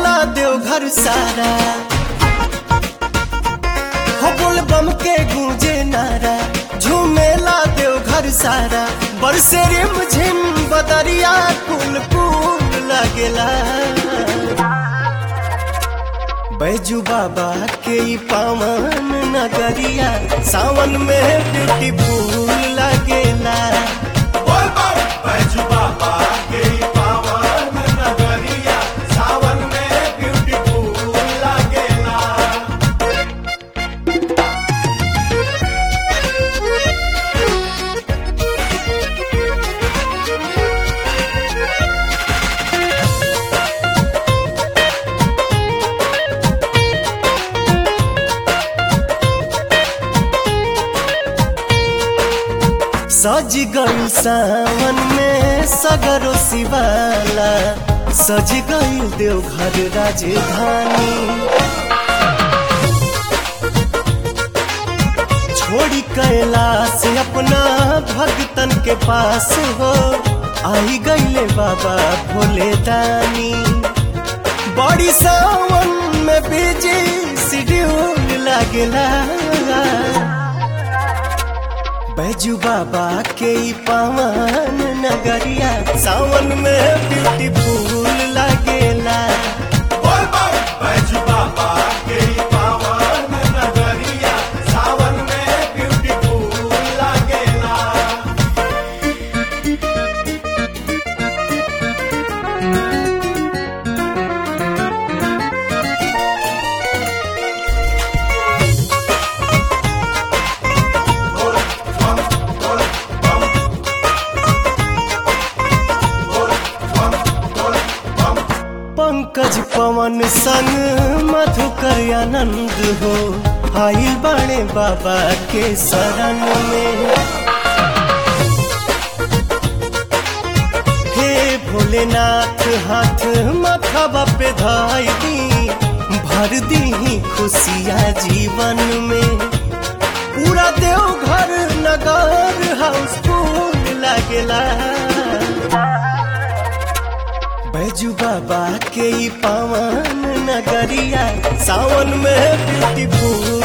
झूमेला देवघर सारा हो बोल बम के गूंजे नारा झूमेला देवघर सारा बरसे रिम झिम बदरिया कुल कुल लगेला बैजू बाबा के ई पावन नगरिया सावन में ब्यूटीफुल लगेला बोल बम बैजू बाबा के पावन नगरिया सावन में ब्यूटीफुल लागेला सज गई सावन में सगरो शिवाला सज गई देवघर राजधानी छोड़ी कैलाश अपना भक्तन के पास हो आई गईले बाबा भोले दानी बड़ी सावन में बिजी शेड्यूल लागेला बैजू बाबा के ई पावन नगरिया सावन में ब्यूटीफुल लगेला बोल बम बैजू बाबा के पावन नगरिया सावन में ब्यूटीफुल लागेला पंकज पवन संग मधुकर आनंद हो आइल बाणे बाबा के शरण में हे भोलेनाथ हाथ माथा पे धाई दी भर दी खुशिया जीवन में पूरा देवघर नगर हाउसफुल लगेला बैजू बाबा के ई पावन नगरिया सावन में ब्यूटीफुल